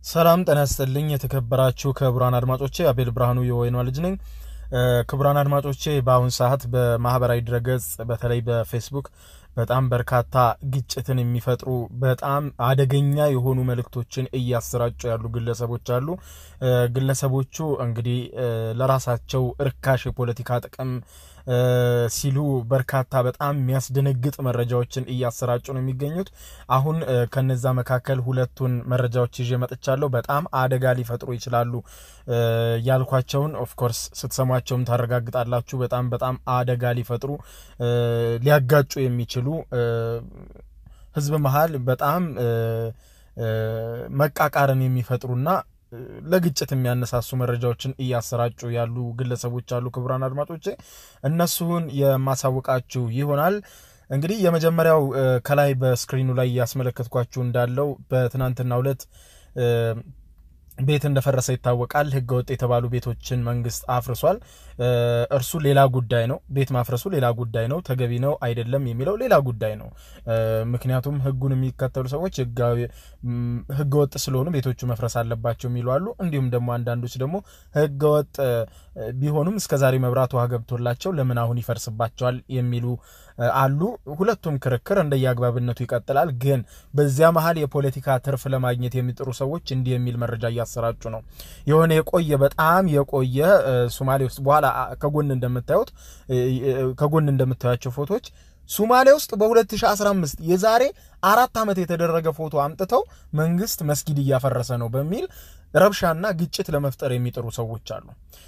ሰላም ጤና ይስጥልኝ። የተከበራችሁ ክቡራን አድማጮቼ አቤል ብርሃኑ የወይኗ ልጅ ነኝ። ክቡራን አድማጮቼ በአሁን ሰዓት በማህበራዊ ድረገጽ በተለይ በፌስቡክ በጣም በርካታ ግጭትን የሚፈጥሩ በጣም አደገኛ የሆኑ መልእክቶችን እያሰራጩ ያሉ ግለሰቦች አሉ። ግለሰቦቹ እንግዲህ ለራሳቸው እርካሽ የፖለቲካ ጥቅም ሲሉ በርካታ በጣም የሚያስደነግጥ መረጃዎችን እያሰራጩ ነው የሚገኙት። አሁን ከነዛ መካከል ሁለቱን መረጃዎች ይዤ መጥቻለሁ። በጣም አደጋ ሊፈጥሩ ይችላሉ ያልኳቸውን ኦፍኮርስ ስትሰሟቸውም ታረጋግጣላችሁ። በጣም በጣም አደጋ ሊፈጥሩ ሊያጋጩ የሚችሉ ህዝብ መሀል በጣም መቃቃርን የሚፈጥሩና ለግጭት የሚያነሳሱ መረጃዎችን እያሰራጩ ያሉ ግለሰቦች አሉ። ክቡራን አድማጮቼ እነሱን የማሳውቃችሁ ይሆናል። እንግዲህ የመጀመሪያው ከላይ በስክሪኑ ላይ ያስመለከትኳችሁ እንዳለው በትናንትናው ዕለት ቤት እንደፈረሰ ይታወቃል። ህገ ወጥ የተባሉ ቤቶችን መንግስት አፍርሷል። እርሱ ሌላ ጉዳይ ነው። ቤት ማፍረሱ ሌላ ጉዳይ ነው። ተገቢ ነው አይደለም የሚለው ሌላ ጉዳይ ነው። ምክንያቱም ህጉን የሚከተሉ ሰዎች ህገ ወጥ ስለሆኑ ቤቶቹ መፍረስ አለባቸው የሚሉ አሉ። እንዲሁም ደግሞ አንዳንዶች ደግሞ ህገ ወጥ ቢሆኑም እስከዛሬ መብራት ውሃ ገብቶላቸው ለምን አሁን ይፈርስባቸዋል የሚሉ አሉ። ሁለቱም ክርክር እንደየአግባብነቱ ይቀጥላል። ግን በዚያ መሀል የፖለቲካ ትርፍ ለማግኘት የሚጥሩ ሰዎች እንዲህ የሚል መረጃ እያሰራጩ ነው። የሆነ የቆየ በጣም የቆየ ሶማሌ ውስጥ በኋላ ከጎን እንደምታዩት ከጎን እንደምታያቸው ፎቶዎች ሱማሌ ውስጥ በ2015 የዛሬ አራት ዓመት የተደረገ ፎቶ አምጥተው መንግስት መስጊድ እያፈረሰ ነው በሚል ረብሻና ግጭት ለመፍጠር የሚጥሩ ሰዎች አሉ።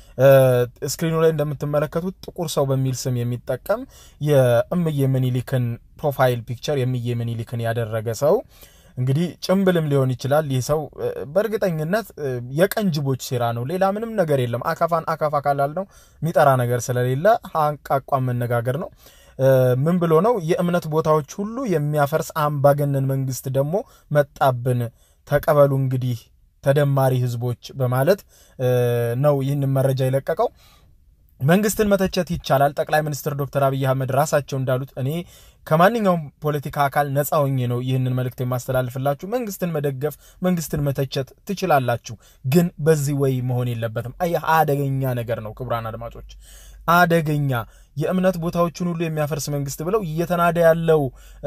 ስክሪኑ ላይ እንደምትመለከቱት ጥቁር ሰው በሚል ስም የሚጠቀም የእምዬ ምኒልክን ፕሮፋይል ፒክቸር የእምዬ ምኒልክን ያደረገ ሰው እንግዲህ ጭምብልም ሊሆን ይችላል። ይህ ሰው በእርግጠኝነት የቀንጅቦች ሴራ ነው። ሌላ ምንም ነገር የለም። አካፋን አካፋ ካላል ነው የሚጠራ ነገር ስለሌለ አንቃቋም መነጋገር ነው። ምን ብሎ ነው? የእምነት ቦታዎች ሁሉ የሚያፈርስ አምባገነን መንግስት ደግሞ መጣብን፣ ተቀበሉ እንግዲህ ተደማሪ ህዝቦች በማለት ነው ይህንን መረጃ የለቀቀው። መንግስትን መተቸት ይቻላል። ጠቅላይ ሚኒስትር ዶክተር አብይ አህመድ ራሳቸው እንዳሉት እኔ ከማንኛውም ፖለቲካ አካል ነፃ ሆኜ ነው ይህንን መልእክት የማስተላልፍላችሁ። መንግስትን መደገፍ፣ መንግስትን መተቸት ትችላላችሁ፣ ግን በዚህ ወይ መሆን የለበትም። አየህ አደገኛ ነገር ነው። ክቡራን አድማጮች አደገኛ የእምነት ቦታዎችን ሁሉ የሚያፈርስ መንግስት ብለው እየተናደ ያለው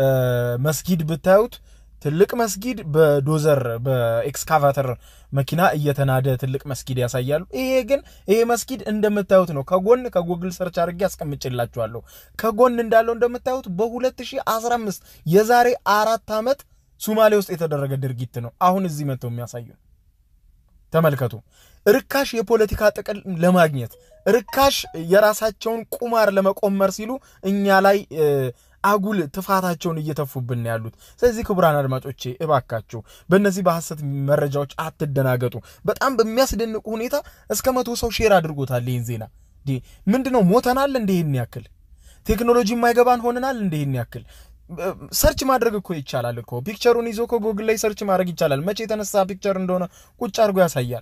መስጊድ ብታዩት ትልቅ መስጊድ በዶዘር በኤክስካቫተር መኪና እየተናደ ትልቅ መስጊድ ያሳያሉ። ይሄ ግን ይሄ መስጊድ እንደምታዩት ነው። ከጎን ከጉግል ሰርች አድርጌ አስቀምጬላችኋለሁ። ከጎን እንዳለው እንደምታዩት በ2015 የዛሬ አራት ዓመት ሱማሌ ውስጥ የተደረገ ድርጊት ነው። አሁን እዚህ መጥተው የሚያሳዩ ተመልከቱ። ርካሽ የፖለቲካ ጥቅም ለማግኘት ርካሽ የራሳቸውን ቁማር ለመቆመር ሲሉ እኛ ላይ አጉል ትፋታቸውን እየተፉብን ያሉት። ስለዚህ ክቡራን አድማጮቼ እባካችሁ በእነዚህ በሐሰት መረጃዎች አትደናገጡ። በጣም በሚያስደንቁ ሁኔታ እስከ መቶ ሰው ሼር አድርጎታል ይህን ዜና። ምንድነው ሞተናል? እንዲህን ያክል ቴክኖሎጂ የማይገባን ሆነናል? እንዲህን ያክል ሰርች ማድረግ እኮ ይቻላል እኮ ፒክቸሩን ይዞ እኮ ጎግል ላይ ሰርች ማድረግ ይቻላል። መቼ የተነሳ ፒክቸር እንደሆነ ቁጭ አድርጎ ያሳያል።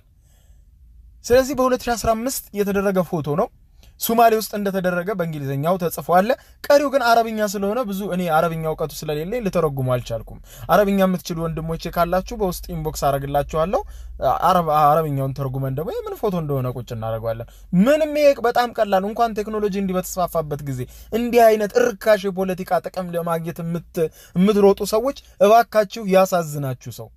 ስለዚህ በ2015 የተደረገ ፎቶ ነው። ሱማሌ ውስጥ እንደተደረገ በእንግሊዝኛው ተጽፎ አለ። ቀሪው ግን አረብኛ ስለሆነ ብዙ እኔ አረብኛ እውቀቱ ስለሌለኝ ልተረጉሙ አልቻልኩም። አረብኛ የምትችሉ ወንድሞቼ ካላችሁ በውስጥ ኢንቦክስ አረግላችኋለሁ። አረብኛውን ተርጉመን ደግሞ የምን ፎቶ እንደሆነ ቁጭ እናደርገዋለን። ምንም ይሄ በጣም ቀላል። እንኳን ቴክኖሎጂ እንዲህ በተስፋፋበት ጊዜ እንዲህ አይነት እርካሽ የፖለቲካ ጥቅም ለማግኘት የምትሮጡ ሰዎች እባካችሁ ያሳዝናችሁ ሰው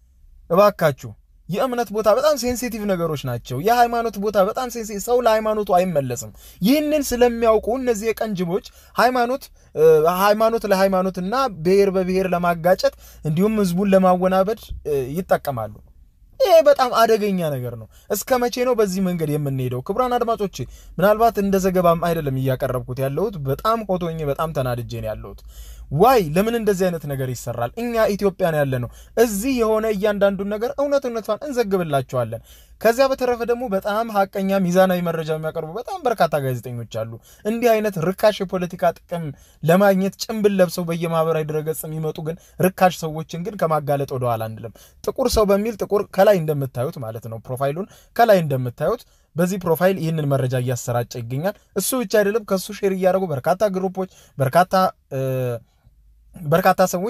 እባካችሁ የእምነት ቦታ በጣም ሴንሲቲቭ ነገሮች ናቸው። የሃይማኖት ቦታ በጣም ሴንሲቲቭ፣ ሰው ለሃይማኖቱ አይመለስም። ይህንን ስለሚያውቁ እነዚህ የቀንጅቦች ሃይማኖት ሃይማኖት ለሃይማኖትና ብሔር በብሔር ለማጋጨት እንዲሁም ህዝቡን ለማወናበድ ይጠቀማሉ። ይሄ በጣም አደገኛ ነገር ነው። እስከ መቼ ነው በዚህ መንገድ የምንሄደው? ክቡራን አድማጮች ምናልባት እንደ ዘገባም አይደለም እያቀረብኩት ያለሁት፣ በጣም ሆቶኜ በጣም ተናድጄ ነው ያለሁት። ዋይ ለምን እንደዚህ አይነት ነገር ይሰራል? እኛ ኢትዮጵያን ያለ ነው እዚህ የሆነ እያንዳንዱን ነገር እውነት እውነቷን እንዘግብላቸዋለን። ከዚያ በተረፈ ደግሞ በጣም ሀቀኛ ሚዛናዊ መረጃ የሚያቀርቡ በጣም በርካታ ጋዜጠኞች አሉ። እንዲህ አይነት ርካሽ የፖለቲካ ጥቅም ለማግኘት ጭንብል ለብሰው በየማህበራዊ ድረገጽ የሚመጡ ግን ርካሽ ሰዎችን ግን ከማጋለጥ ወደኋላ አንልም። ጥቁር ሰው በሚል ጥቁር ከላይ እንደምታዩት ማለት ነው ፕሮፋይሉን ከላይ እንደምታዩት በዚህ ፕሮፋይል ይህንን መረጃ እያሰራጨ ይገኛል። እሱ ብቻ አይደለም፣ ከሱ ሼር እያደረጉ በርካታ ግሩፖች በርካታ በርካታ ሰዎች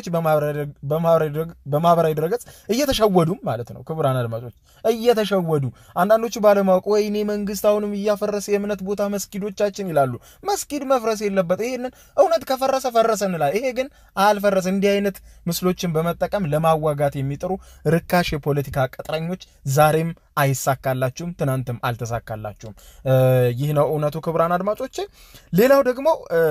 በማህበራዊ ድረገጽ እየተሸወዱም ማለት ነው። ክቡራን አድማጮች እየተሸወዱ አንዳንዶቹ ባለማወቅ ወይኔ መንግስት አሁንም እያፈረሰ የእምነት ቦታ መስጊዶቻችን ይላሉ። መስጊድ መፍረስ የለበት። ይሄንን እውነት ከፈረሰ ፈረሰ እንላል። ይሄ ግን አልፈረሰ። እንዲህ አይነት ምስሎችን በመጠቀም ለማዋጋት የሚጥሩ ርካሽ የፖለቲካ ቅጥረኞች ዛሬም አይሳካላችሁም፣ ትናንትም አልተሳካላችሁም። ይህ ነው እውነቱ ክቡራን አድማጮች። ሌላው ደግሞ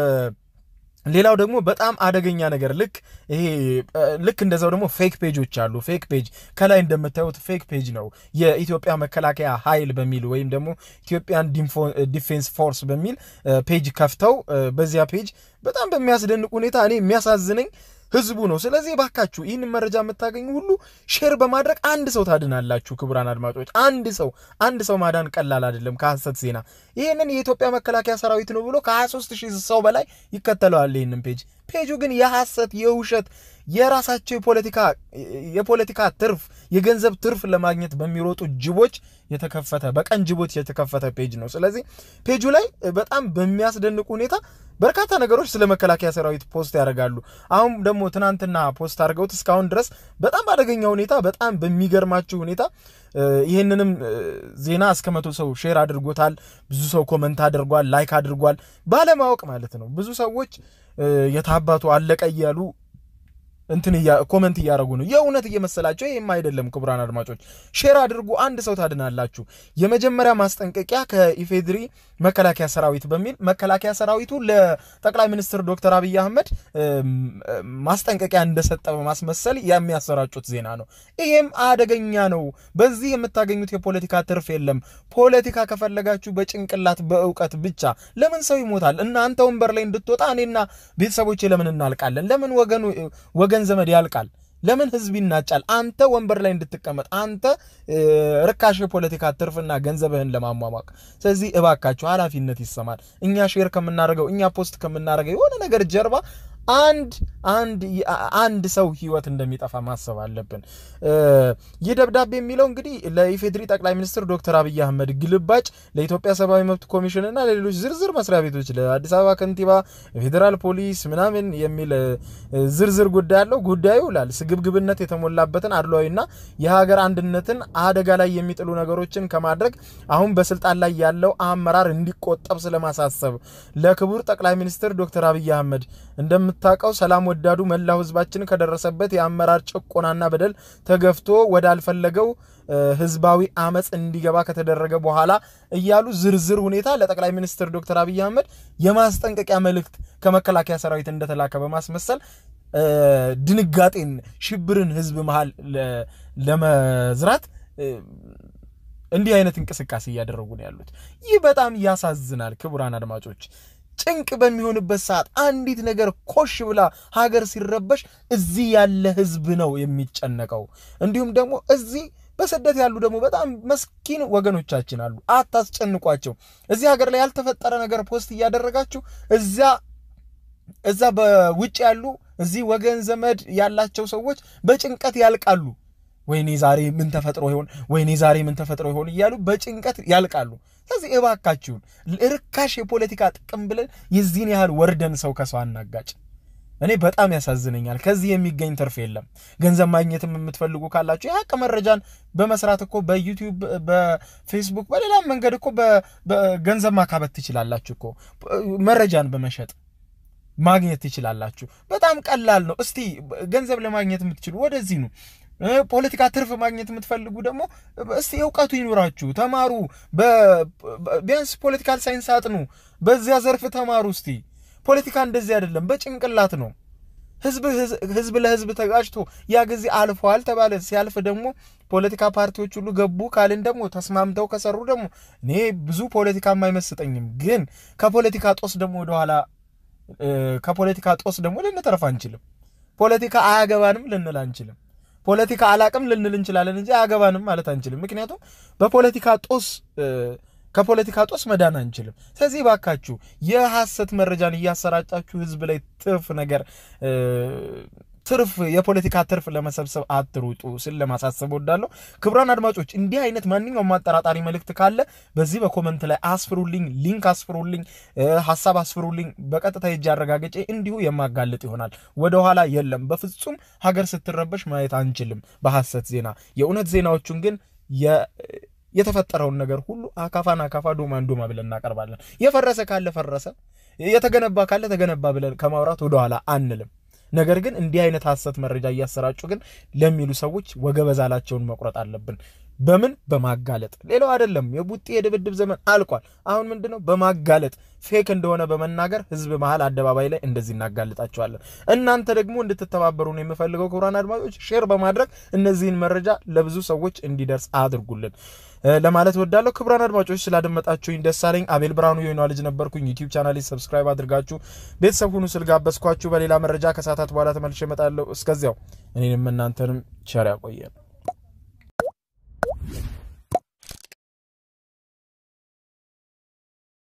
ሌላው ደግሞ በጣም አደገኛ ነገር ልክ ይሄ ልክ እንደዛው ደግሞ ፌክ ፔጆች አሉ። ፌክ ፔጅ ከላይ እንደምታዩት ፌክ ፔጅ ነው። የኢትዮጵያ መከላከያ ኃይል በሚል ወይም ደግሞ ኢትዮጵያን ዲፌንስ ፎርስ በሚል ፔጅ ከፍተው በዚያ ፔጅ በጣም በሚያስደንቅ ሁኔታ እኔ የሚያሳዝነኝ ህዝቡ ነው። ስለዚህ ባካችሁ ይህንን መረጃ የምታገኙ ሁሉ ሼር በማድረግ አንድ ሰው ታድናላችሁ። ክቡራን አድማጮች አንድ ሰው አንድ ሰው ማዳን ቀላል አይደለም ከሐሰት ዜና። ይህንን የኢትዮጵያ መከላከያ ሰራዊት ነው ብሎ ከ23 ሺህ ሰው በላይ ይከተለዋል ይህንን ፔጅ። ፔጁ ግን የሐሰት የውሸት የራሳቸው የፖለቲካ የፖለቲካ ትርፍ የገንዘብ ትርፍ ለማግኘት በሚሮጡ ጅቦች የተከፈተ በቀን ጅቦች የተከፈተ ፔጅ ነው። ስለዚህ ፔጁ ላይ በጣም በሚያስደንቅ ሁኔታ በርካታ ነገሮች ስለ መከላከያ ሰራዊት ፖስት ያደርጋሉ። አሁን ደግሞ ትናንትና ፖስት አድርገውት እስካሁን ድረስ በጣም አደገኛ ሁኔታ በጣም በሚገርማችሁ ሁኔታ ይህንንም ዜና እስከ መቶ ሰው ሼር አድርጎታል። ብዙ ሰው ኮመንት አድርጓል፣ ላይክ አድርጓል። ባለማወቅ ማለት ነው። ብዙ ሰዎች የታባቱ አለቀ እያሉ እንትን ኮመንት እያደረጉ ነው። የእውነት እየመሰላቸው ይህም አይደለም። ክቡራን አድማጮች ሼር አድርጉ፣ አንድ ሰው ታድናላችሁ። የመጀመሪያ ማስጠንቀቂያ ከኢፌድሪ መከላከያ ሰራዊት በሚል መከላከያ ሰራዊቱ ለጠቅላይ ሚኒስትር ዶክተር አብይ አህመድ ማስጠንቀቂያ እንደሰጠ በማስመሰል የሚያሰራጩት ዜና ነው። ይሄም አደገኛ ነው። በዚህ የምታገኙት የፖለቲካ ትርፍ የለም። ፖለቲካ ከፈለጋችሁ በጭንቅላት በእውቀት ብቻ። ለምን ሰው ይሞታል? እናንተ ወንበር ላይ እንድትወጣ እኔና ቤተሰቦቼ ለምን እናልቃለን? ለምን ወገኑ ወገን ዘመድ ያልቃል? ለምን ህዝብ ይናጫል? አንተ ወንበር ላይ እንድትቀመጥ አንተ ርካሽ የፖለቲካ ትርፍና ገንዘብህን ለማሟሟቅ። ስለዚህ እባካችሁ ኃላፊነት ይሰማል። እኛ ሼር ከምናደርገው እኛ ፖስት ከምናደርገው የሆነ ነገር ጀርባ አንድ አንድ አንድ ሰው ህይወት እንደሚጠፋ ማሰብ አለብን። ይህ ደብዳቤ የሚለው እንግዲህ ለኢፌድሪ ጠቅላይ ሚኒስትር ዶክተር አብይ አህመድ ግልባጭ ለኢትዮጵያ ሰብአዊ መብት ኮሚሽን እና ለሌሎች ዝርዝር መስሪያ ቤቶች ለአዲስ አበባ ከንቲባ፣ ፌዴራል ፖሊስ ምናምን የሚል ዝርዝር ጉዳይ አለው። ጉዳዩ ላል ስግብግብነት የተሞላበትን አድሏዊና የሀገር አንድነትን አደጋ ላይ የሚጥሉ ነገሮችን ከማድረግ አሁን በስልጣን ላይ ያለው አመራር እንዲቆጠብ ስለማሳሰብ ለክቡር ጠቅላይ ሚኒስትር ዶክተር አብይ አህመድ እንደምታውቀው ሰላም ወዳዱ መላው ህዝባችን ከደረሰበት የአመራር ጭቆናና በደል ተገፍቶ ወዳልፈለገው ህዝባዊ አመፅ እንዲገባ ከተደረገ በኋላ እያሉ ዝርዝር ሁኔታ ለጠቅላይ ሚኒስትር ዶክተር አብይ አህመድ የማስጠንቀቂያ መልእክት ከመከላከያ ሰራዊት እንደተላከ በማስመሰል ድንጋጤን፣ ሽብርን ህዝብ መሃል ለመዝራት እንዲህ አይነት እንቅስቃሴ እያደረጉ ነው ያሉት። ይህ በጣም ያሳዝናል። ክቡራን አድማጮች ጭንቅ በሚሆንበት ሰዓት አንዲት ነገር ኮሽ ብላ ሀገር ሲረበሽ እዚህ ያለ ህዝብ ነው የሚጨነቀው። እንዲሁም ደግሞ እዚህ በስደት ያሉ ደግሞ በጣም መስኪን ወገኖቻችን አሉ። አታስጨንቋቸው። እዚህ ሀገር ላይ ያልተፈጠረ ነገር ፖስት እያደረጋችሁ እዚያ እዛ በውጭ ያሉ እዚህ ወገን ዘመድ ያላቸው ሰዎች በጭንቀት ያልቃሉ። ወይኔ ዛሬ ምን ተፈጥሮ ይሆን፣ ወይኔ ዛሬ ምን ተፈጥሮ ይሆን እያሉ በጭንቀት ያልቃሉ። ስለዚህ እባካችሁን ርካሽ የፖለቲካ ጥቅም ብለን የዚህን ያህል ወርደን ሰው ከሰው አናጋጭ። እኔ በጣም ያሳዝነኛል። ከዚህ የሚገኝ ትርፍ የለም። ገንዘብ ማግኘትም የምትፈልጉ ካላችሁ የሀቅ መረጃን በመስራት እኮ በዩቲዩብ፣ በፌስቡክ፣ በሌላም መንገድ እኮ በገንዘብ ማካበት ትችላላችሁ እኮ መረጃን በመሸጥ ማግኘት ትችላላችሁ። በጣም ቀላል ነው። እስቲ ገንዘብ ለማግኘት የምትችሉ ወደዚህ ነው። ፖለቲካ ትርፍ ማግኘት የምትፈልጉ ደግሞ እስቲ እውቀቱ ይኑራችሁ፣ ተማሩ። ቢያንስ ፖለቲካል ሳይንስ አጥኑ፣ በዚያ ዘርፍ ተማሩ። እስቲ ፖለቲካ እንደዚህ አይደለም፣ በጭንቅላት ነው። ህዝብ ለህዝብ ተጋጭቶ ያ ጊዜ አልፏል ተባለ። ሲያልፍ ደግሞ ፖለቲካ ፓርቲዎች ሁሉ ገቡ ካልን ደግሞ ተስማምተው ከሰሩ ደግሞ እኔ ብዙ ፖለቲካም አይመስጠኝም። ግን ከፖለቲካ ጦስ ደግሞ ወደኋላ ከፖለቲካ ጦስ ደግሞ ልንተርፍ አንችልም። ፖለቲካ አያገባንም ልንል አንችልም። ፖለቲካ አላቅም ልንል እንችላለን እንጂ አያገባንም ማለት አንችልም። ምክንያቱም በፖለቲካ ጦስ ከፖለቲካ ጦስ መዳን አንችልም። ስለዚህ ባካችሁ የሐሰት መረጃን እያሰራጫችሁ ህዝብ ላይ ትርፍ ነገር ትርፍ የፖለቲካ ትርፍ ለመሰብሰብ አትሩጡ ስል ለማሳሰብ ወዳለሁ። ክቡራን አድማጮች እንዲህ አይነት ማንኛውም አጠራጣሪ መልእክት ካለ በዚህ በኮመንት ላይ አስፍሩልኝ፣ ሊንክ አስፍሩልኝ፣ ሀሳብ አስፍሩልኝ። በቀጥታ ሄጄ አረጋግጬ እንዲሁ የማጋልጥ ይሆናል። ወደኋላ የለም። በፍጹም ሀገር ስትረበሽ ማየት አንችልም በሐሰት ዜና። የእውነት ዜናዎቹን ግን የተፈጠረውን ነገር ሁሉ አካፋን አካፋ ዶማን ዶማ ብለን እናቀርባለን። የፈረሰ ካለ ፈረሰ፣ የተገነባ ካለ ተገነባ ብለን ከማውራት ወደኋላ አንልም። ነገር ግን እንዲህ አይነት ሐሰት መረጃ እያሰራጩ ግን ለሚሉ ሰዎች ወገበዛላቸውን መቁረጥ አለብን። በምን በማጋለጥ ሌላው አይደለም። የቡጤ የድብድብ ዘመን አልቋል። አሁን ምንድነው በማጋለጥ ፌክ እንደሆነ በመናገር ህዝብ መሀል አደባባይ ላይ እንደዚህ እናጋልጣቸዋለን። እናንተ ደግሞ እንድትተባበሩ ነው የምፈልገው። ክቡራን አድማጮች ሼር በማድረግ እነዚህን መረጃ ለብዙ ሰዎች እንዲደርስ አድርጉልን ለማለት ወዳለሁ። ክቡራን አድማጮች ስላደመጣችሁኝ ደስ አለኝ። አቤል ብርሃኑ የሆነ ልጅ ነበርኩኝ። ዩቲዩብ ቻናሌ ሰብስክራይብ አድርጋችሁ ቤተሰብ ሁኑ ስል ጋበዝኳችሁ። በሌላ መረጃ ከሰዓታት በኋላ ተመልሼ እመጣለሁ። እስከዚያው እኔንም እናንተንም ቸር ያቆየን።